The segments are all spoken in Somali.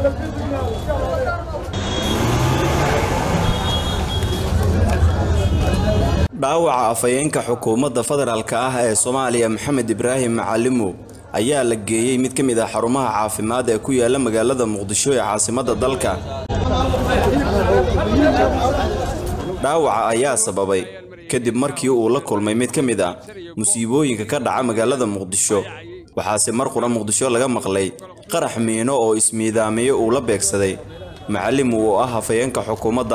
dhaawaca afhayeenka xukuumadda federaalk ah ee soomaaliya maxamed ibraahim macalimo ayaa la geeyey mid ka mid ah xarumaha caafimaad ee ku yaala magaalada muqdisho ee caasimadda dalka dhaawaca ayaa sababay kadib markii uu la kulmay mid ka mid ah musiibooyinka ka dhaca magaalada muqdisho waxaase mar qura muqdisho laga maqlay qarax miino oo ismiidaamiyo uu la beegsaday macalim uu ah hafayeenka xukuumadda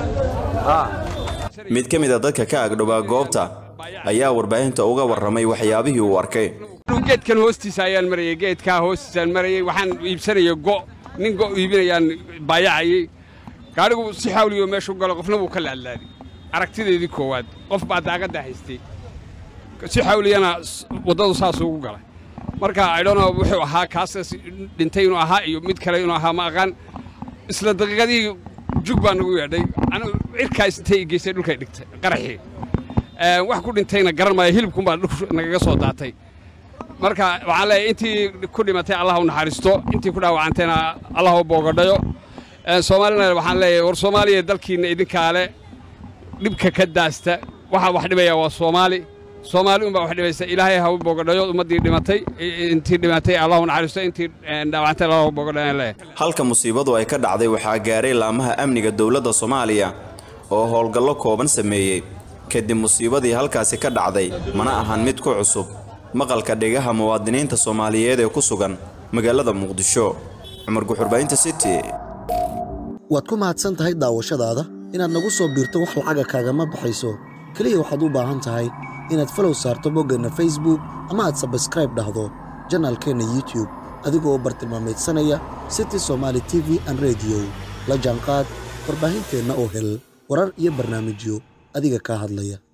mid ka mid a dadka ka agdhowaa goobta ayaa warbaahinta uga warramay waxyaabihii uu arkay geedkan hoostiisa ayaan marayay geedkaa hoostiisaan marayay waxaan iibsanaya go' nin go' iibinayaan baayacayay gaadhigu si xawliyo meeshu galo qofna wuu ka laadlaaday aragtideedii koowaad qof baa daaqadda haystay si xawliyana waddadu saas ugu galay marka aydhono wuxuu ahaa kaasas dhintay inuu ahaa iyo mid kale inuu ahaa ma aqaan isla daqiiqadii jug baa nagu yeedhay cirkaas intay geystay dhulkay dhigtay qaraxii wax ku dhintayna garan maayo hilibkunbaa nagaga soo daatay marka waxaan leeyahay intii ku dhimatay allah u naxariisto intii ku dhaawacantayna allah u boogadhayo soomaalina waxaan leeyahay war soomaaliya dalkiinna idinkaale dhibka ka daasta waxaa wax dhibaya waa soomaali soomaali unbaa wax dhibaysa ilaahay ha u boogadhayo ummaddii dhimatay intii dhimatay allah u naxariisto intii dhaawacantay allah u boogadhayo leeyahay halka musiibadu ay ka dhacday waxaa gaaray laamaha amniga dowladda soomaaliya oo howlgallo kooban sameeyey kadib musiibadii halkaasi ka dhacday mana ahan mid ku cusub maqalka dhigaha muwaadiniinta soomaaliyeed ee ku sugan magaalada muqdisho cumar guxurbaynta city waad ku mahadsan tahay daawashadaada inaad nagu soo biirto wax lacaga kaagama baxayso keliya waxaad u baahan tahay inaad falow saarto boggeenna facebook ama aad sabskraib dhahdo janaalkeenna youtube adigoo u bartilmaamaydsanaya city somaali t v an rediyo la jaanqaad warbaahinteenna oo hel warar iyo barnaamijyo adiga kaa hadlaya